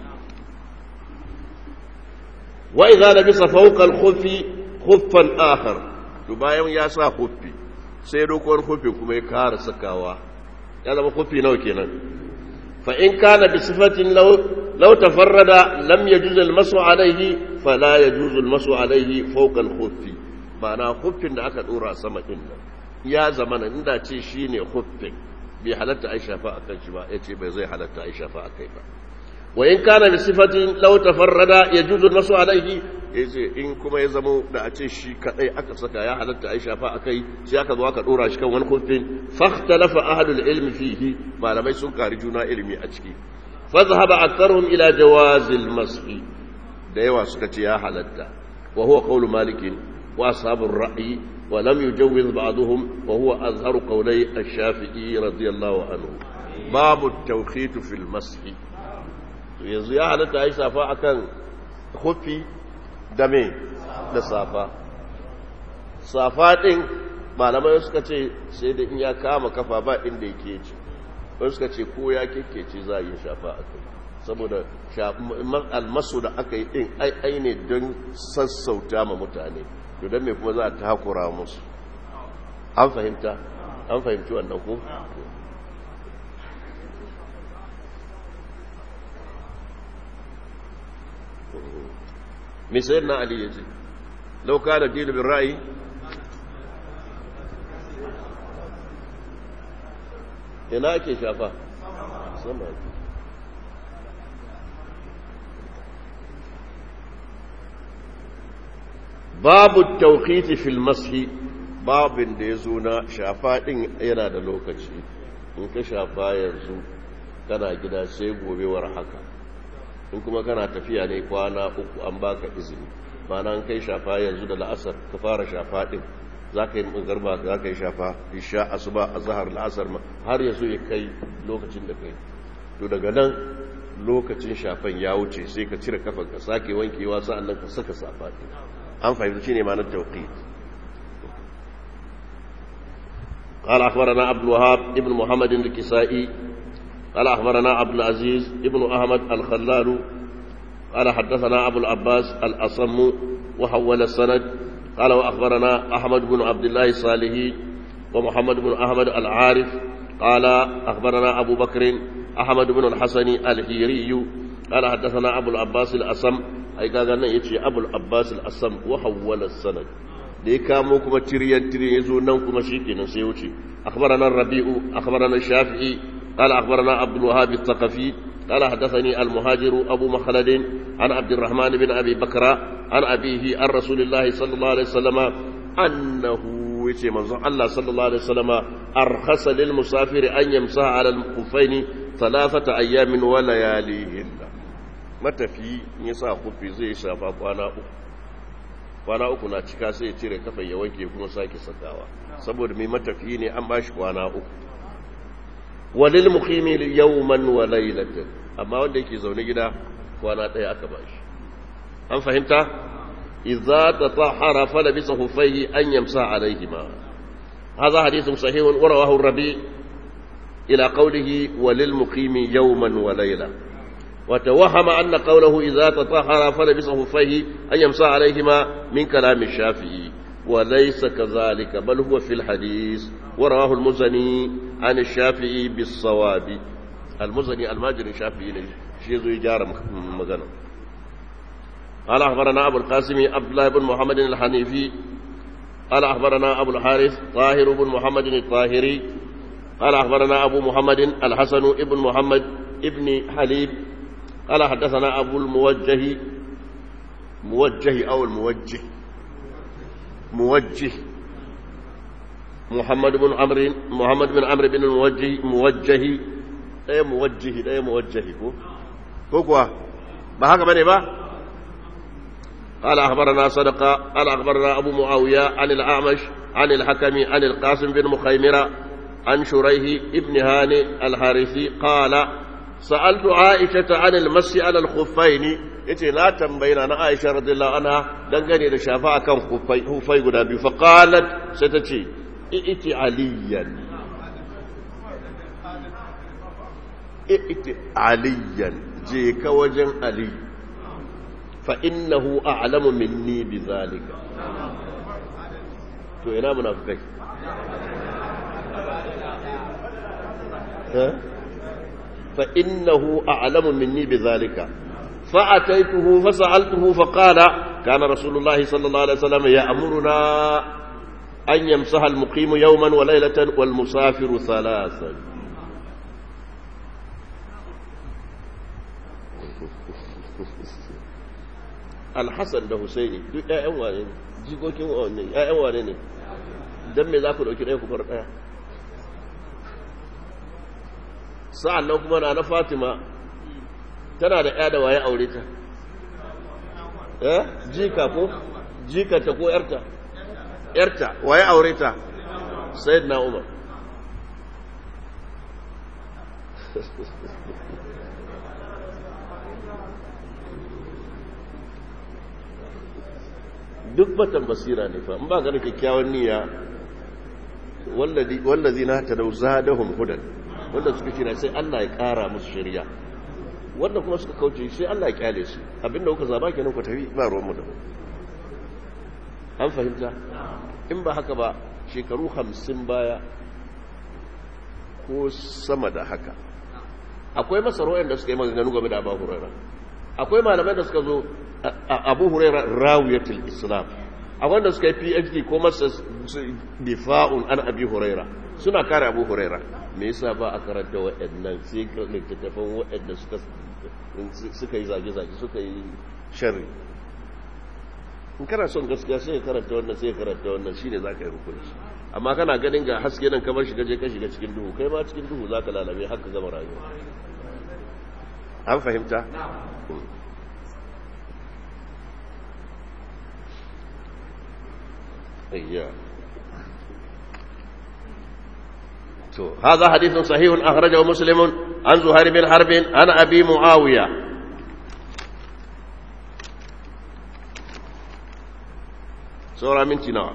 وإذا لبس فوق الخف خفا آخر تبايم ياسا خفي سيدو كون خفي كما يكار سكاوا هذا خفي نو كينا فإن كان بصفة لو لو تفرد لم يجوز المسو عليه فلا يجوز المسو عليه فوق الخف ma'ana huffin da aka dora sama din nan ya zamana inda ce shine huffin bai halatta ai shafa akan shi ba yace bai zai halatta ai shafa akai ba wa in kana bi sifatin law tafarrada yajuzu masu alaihi yace in kuma ya zamo da a ce shi kadai aka saka ya halatta ai shafa akai sai aka zo aka dora shi kan wani huffin fakhtalafa ahlul ilmi fihi malamai sun kari juna ilimi a ciki fa zahaba aktharuhum ila jawazil mashi da yawa suka ce ya halatta wa huwa qawlu malikin وأصحاب الرأي ولم يجوز بعضهم وهو أظهر قولي الشافعي رضي الله عنه باب التوخيت في المسح yanzu ya halatta yi safa akan hufi da me da safa safa ɗin malamai suka ce sai da in ya kama kafa ba inda yake ce wani suka ce ko ya kekece za a yi shafa a kai saboda almasu da aka yi ɗin ai ne don sassauta ma mutane to don me kuma za a takura musu an fahimta an fahimci wannan ko misayar na ali ya ce lauka da dinu bin ra'ayi ina ake shafa sama babu tauqiti fil mashi babin da ya zo na shafa din yana da lokaci in ka shafa yanzu kana gida sai gobewar haka in kuma kana tafiya ne kwana uku an baka izini mana an kai shafa yanzu da la'asar ka fara shafa din za ka yi garba za ka yi shafa isha asuba a zahar la'asar ma har yanzu ya kai lokacin da kai to daga nan lokacin shafan ya wuce sai ka cire kafan ka sake wankewa sa'an nan ka saka safa din an fahimci shine ma'anar tawqit قال أخبرنا عبد الوهاب ابن محمد الكسائي قال أخبرنا عبد العزيز ابن أحمد الخلال قال حدثنا أبو العباس الأصم وحول السند قال وأخبرنا أحمد بن عبد الله الصالحي ومحمد بن أحمد العارف قال أخبرنا أبو بكر أحمد بن الحسن الهيري قال حدثنا أبو العباس الأصم أي قال يتي أبو العباس الأصم وحول السند da ya kamo kuma tiriyan tiriyan ya zo nan kuma shi kenan sai wuce akhbarana rabi'u akhbarana shafi'i qala akhbarana abdul wahhab al-thaqafi qala hadathani al-muhajir abu makhlad an abd الرحمن بن ابي بكر عن ابيه عن رسول الله صلى الله عليه وسلم انه yace manzon Allah sallallahu alaihi wasallam arkhasa lil musafir an yamsa ala al-khuffaini thalathata ayamin wa layalihin matafi yasa kufi zai shafa kwana uku kwana uku na cika sai ya cire kafan ya wanke kuma sake sakawa saboda mai matafiyi ne an bashi kwana uku walil muqimi yawman wa laylatan amma wanda yake zaune gida kwana daya aka bashi an fahimta idza tatahhara falabisa huffayhi an yamsa alayhima hadha hadithun sahihun wa rawahu ar-rabi ila qawlihi walil muqimi yawman wa laylatan وتوهم أن قوله إذا تطهر فلبس خفيه أن يمسى عليهما من كلام الشافعي وليس كذلك بل هو في الحديث ورواه المزني عن الشافعي بالصواب المزني الماجري الشافعي شيء يجار مغنى قال أخبرنا أبو القاسم عبد الله بن محمد الحنيفي قال أخبرنا أبو الحارث طاهر بن محمد الطاهري قال أخبرنا أبو محمد الحسن ابن محمد ابن حليب قال حدثنا أبو الموجه موجه أو الموجه موجه محمد بن عمرو محمد بن عمرو بن الموجه موجه أي موجه أي موجه هو كوا ما هكذا بني با قال أخبرنا صدقة قال أخبرنا أبو معاوية عن الأعمش عن الحكم عن القاسم بن مخيمرة عن شريه ابن هاني الحارثي قال sa'altu aisha ta anil masi alal khuffaini yace na tambayina na aisha radiyallahu anha dangane da shafa akan khuffai khuffai guda biyu fa qalat sai ta ce i'ti aliyan i'ti aliyan je ka wajen ali fa innahu a'lamu minni bi zalika to ina munafikai فإنه أعلم مني بذلك فأتيته فسألته فقال كان رسول الله صلى الله عليه وسلم يأمرنا أن يمسح المقيم يوما وليلة والمسافر ثلاثا الحسن ده حسيني duk ƴaƴan wane ne jikokin wane ne ƴaƴan wane ne dan me za ku dauki ɗaya ku bar ɗaya sa'an nan kuma na na fatima tana da ya da waye aure ta eh jika ko jikata ko yarta yarta waye aure ta sayyid na umar duk batan basira ne fa in ba ga da kyakkyawan niyya wallazi na ta dau zadahum hudan wanda suka kira sai Allah ya ƙara musu shari'a wanda kuma suka kauce sai Allah ya kyale su abinda kuka zaba kenan ku tafi ba ruwan mu da an fahimta in ba haka ba shekaru hamsin baya ko sama da haka akwai masaro'in da suka yi maganganu game da abu huraira akwai malamai da suka zo abu huraira rawiyatul islam a wanda suka yi phd ko masa difa'un an abi huraira suna kare abu huraira me yasa ba a karanta waɗannan sai littattafan waɗanda suka yi zage-zage suka yi sharri in kana son gaskiya sai ka karanta wannan sai ka karanta wannan shine za ka yi hukunci amma kana ganin ga haske nan kamar shiga je ka shiga cikin duhu kai ma cikin duhu za ka lalabe har ka gama rayuwa an fahimta إياه هذا حديث صحيح أخرجه مسلم عن زهير بن حرب عن أبي معاوية سورة من تنوع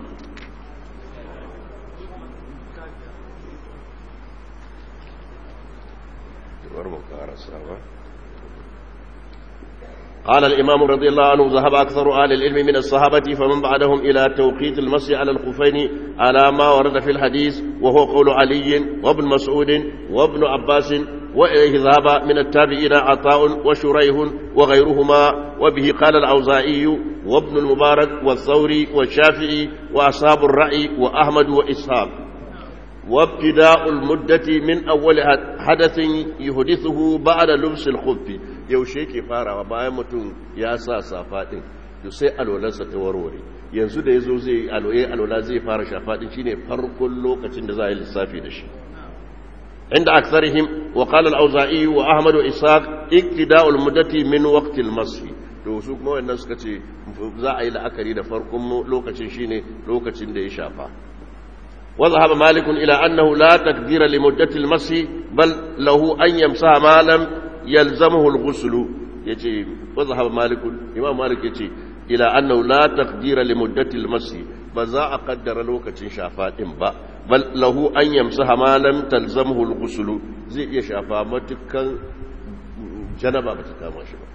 قال الإمام رضي الله عنه ذهب أكثر أهل العلم من الصحابة فمن بعدهم إلى توقيت المسي على الخفين على ما ورد في الحديث وهو قول علي وابن مسعود وابن عباس وإليه ذهب من التابعين عطاء وشريح وغيرهما وبه قال الأوزائي وابن المبارك والثوري والشافعي وأصحاب الرأي وأحمد وإسحاق وابتداء المدة من أول حدث يحدثه بعد لبس الخف yaushe ke farawa bayan mutum ya sa safa din to sai alwalarsa ta warware yanzu da yazo zai aloye alwala zai fara shafa din shine farkon lokacin da za a yi lissafi da shi inda aksarihim wa qala al-auza'i wa ahmad wa ishaq iktida'u al-muddati min waqti al-masih to su kuma wannan suka ce za a yi la'akari da farkon lokacin shine lokacin da ya shafa وذهب مالك إلى أنه لا تقدير لمدة المسي بل له أن يمسح ما لم يلزمه الغسل يجي وذهب مالك إمام مالك يجي إلى أنه لا تقدير لمدة المسي بزا أقدر لوكة شافات با بل له أن يمسح ما لم تلزمه الغسل زي يشافا متكا جنبا متكا ما شبه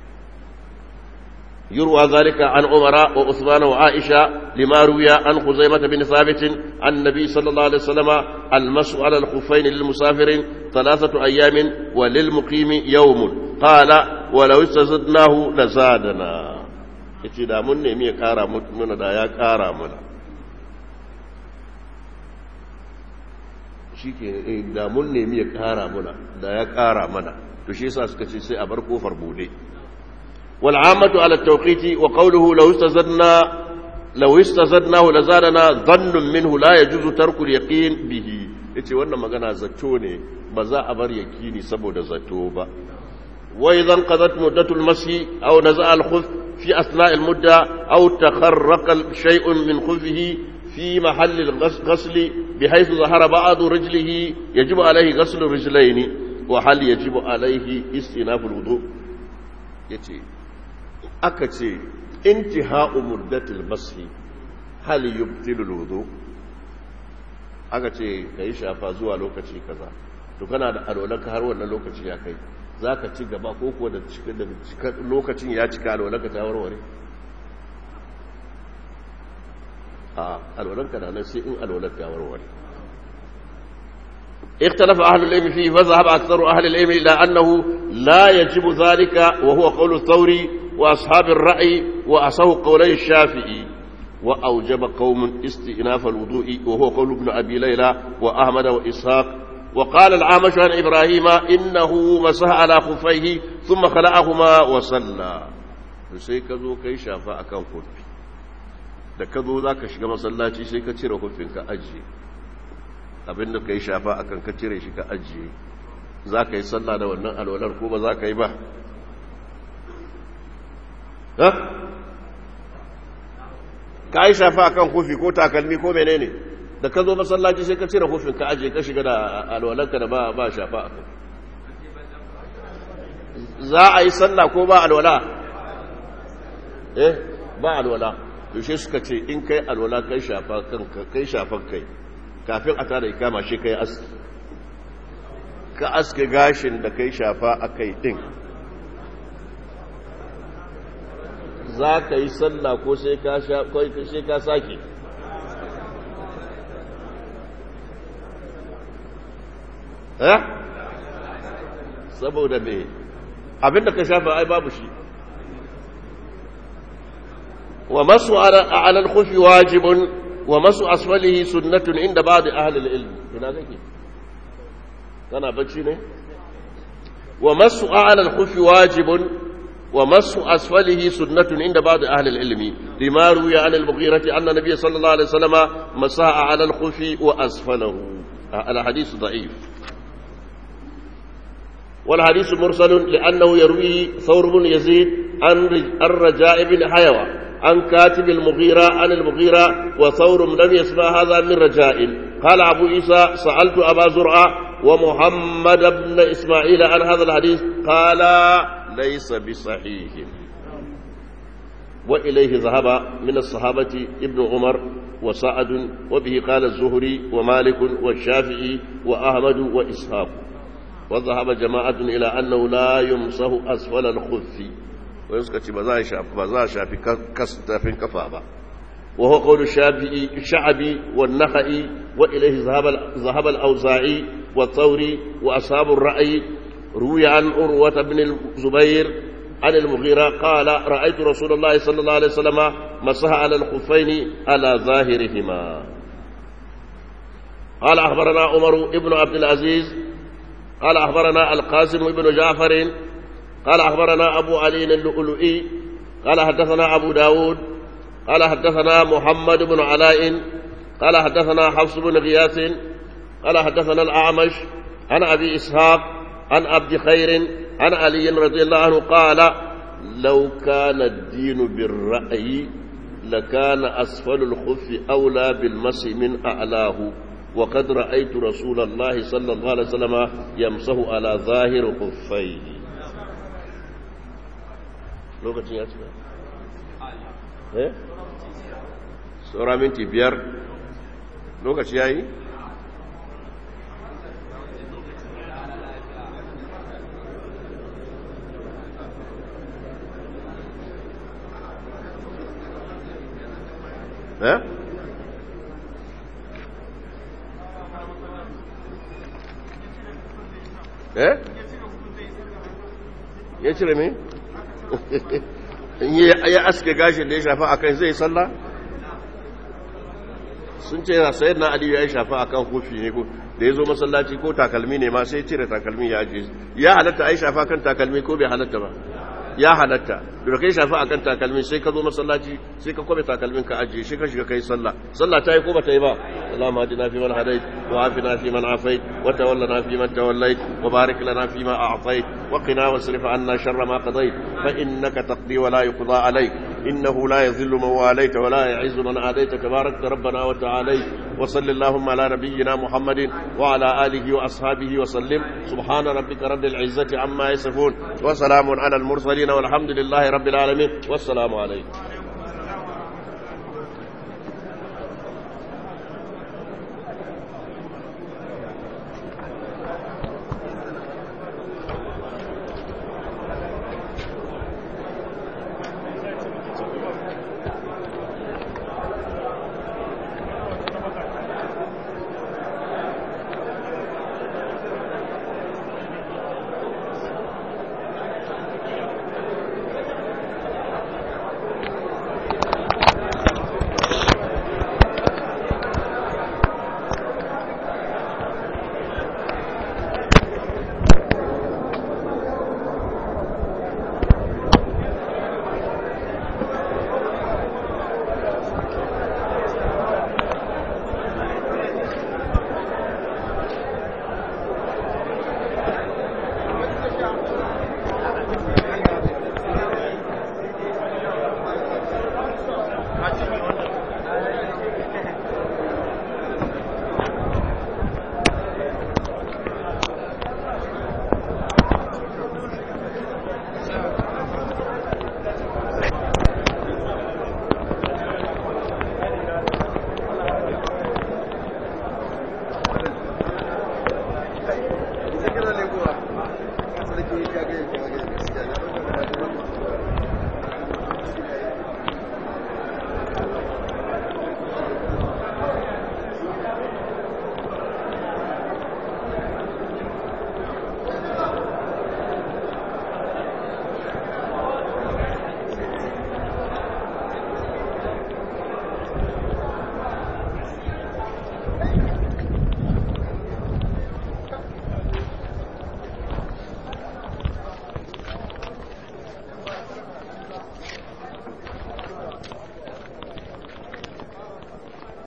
يروى ذلك عن عمر وعثمان وعائشة لما روي عن خزيمة بن ثابت عن النبي صلى الله عليه وسلم المسح على الخفين للمسافر ثلاثة أيام وللمقيم يوم قال ولو استزدناه لزادنا yace da mun nemi ya kara mana da ya kara mana shi ke da mun nemi ya kara mana da ya kara mana to shi yasa suka ce sai a bar kofar bude والعامة على التوقيت وقوله لو استزدنا لو استزدناه لزادنا ظن منه لا يجوز ترك اليقين به yace wannan magana zato ne ba za a bar yakini saboda zato ba wa idan qadat muddatul masi aw naza al khuf fi asna al mudda aw takharraqa shay'un min khuffihi fi mahall al ghasl bihaythu zahara ba'd rijlihi yajib alayhi ghasl rijlayn وهل يجب عليه استئناف الوضوء يتي أكتي انتهاء مدة المسح هل يبطل الوضوء أكتي كي شافا زوا لوكتي كذا to kana da alwalanka har wannan lokaci ya kai za ka ci gaba ko kuwa da lokacin ya cika alwalanka ta warware a alwalanka na nan sai in alwalanka ya warware اختلف أهل العلم فيه فذهب أكثر أهل العلم إلى أنه لا يجب ذلك وهو قول الثوري وأصحاب الرأي وأصه قولي الشافعي وأوجب قوم استئناف الوضوء وهو قول ابن أبي ليلى وأحمد وإسحاق وقال العامش عن إبراهيم إنه مسح على خفيه ثم خلعهما وصلى sai ka zo kai shafa akan kofi da ka zo za ka shiga masallaci sai ka cire kofin ka ajiye abinda ka yi shafa akan ka cire shi ka ajiye za ka yi sallah da wannan alwalar ko ba za ka yi ba ka yi shafa akan kofi ko takalmi ko menene da ka zo masallaci sai ka cire kofin ka ajiye ka shiga da alwalarka da ba shafa akan za a yi sallah ko ba alwala eh ba alwala yaushe suka ce in kai alwala kai shafa kanka kai shafan kai kafin a tada ikama shi kai aski ka aske gashin da kai shafa a kai din za ka yi sallah ko sai ka sake eh saboda me abinda ka shafa ai babu shi wa masu ala al-khufi wajibun wa masu asfalihi sunnatun inda ba'd ahli al-ilm ina kake kana bacci ne wa masu ala al-khufi wajibun wa masu asfalihi sunnatun inda ba'd ahli al-ilm lima ruya an al-mughirah anna nabiy sallallahu alaihi wasallam masaha ala al-khufi wa asfalahu al-hadith da'if والحديث مرسل لأنه يرويه ثور بن يزيد عن الرجاء بن حيوة عن كاتب المغيرة عن المغيرة وثور لم يسمع هذا من رجاء قال أبو عيسى سألت أبا زرعة ومحمد بن إسماعيل عن هذا الحديث قال ليس بصحيح وإليه ذهب من الصحابة ابن عمر وسعد وبه قال الزهري ومالك والشافعي وأحمد وإسحاق وذهب جماعة إلى أنه لا يمسه أسفل الخف ويسكت بزا شافي كستافين كفابا وهو قول الشافعي الشعبي والنخعي وإليه ذهب ذهب الأوزاعي والثوري وأصحاب الرأي روي عن أروة بن الزبير عن المغيرة قال رأيت رسول الله صلى الله عليه وسلم مسح على الخفين على ظاهرهما قال أخبرنا عمر بن عبد العزيز قال أخبرنا القاسم بن جعفر قال أخبرنا أبو علي اللؤلؤي قال حدثنا أبو داود قال حدثنا محمد بن علاء قال حدثنا حفص بن غياث قال حدثنا الأعمش عن أبي إسحاق عن عبد خير عن علي رضي الله عنه قال لو كان الدين بالرأي لكان أسفل الخف أولى بالمسح من أعلاه وقد رأيت رسول الله صلى الله عليه وسلم يمسه على ظاهر خفيه lokacin ya cika eh saura minti biyar lokaci ya yi eh eh ya cire me ya aske gashin da ya shafa a kai zai sallah sun ce yana sayar na aliyu ya shafa a kan kofi ne da ya zo masallaci ko takalmi ne ma sai cire takalmi ya ajiye ya halatta a yi shafa kan takalmi ko bai halatta ba ya halatta da kai shafa a kan takalmi sai ka zo masallaci sai ka kwabe takalmin ka ajiye shi ka shiga kai sallah sallah ta yi ko ba ta yi ba اللهم اهدنا فيمن هديت وعافنا فيمن عافيت وتولنا فيمن توليت وبارك لنا فيما اعطيت وقنا واصرف عنا شر ما قضيت فانك تقضي ولا يقضى عليك إنه لا يذل من واليت ولا يعز من عاديت تبارك ربنا وتعالى وصل اللهم على نبينا محمد وعلى آله وأصحابه وسلم سبحان ربك رب العزة عما يصفون وسلام على المرسلين والحمد لله رب العالمين والسلام عليكم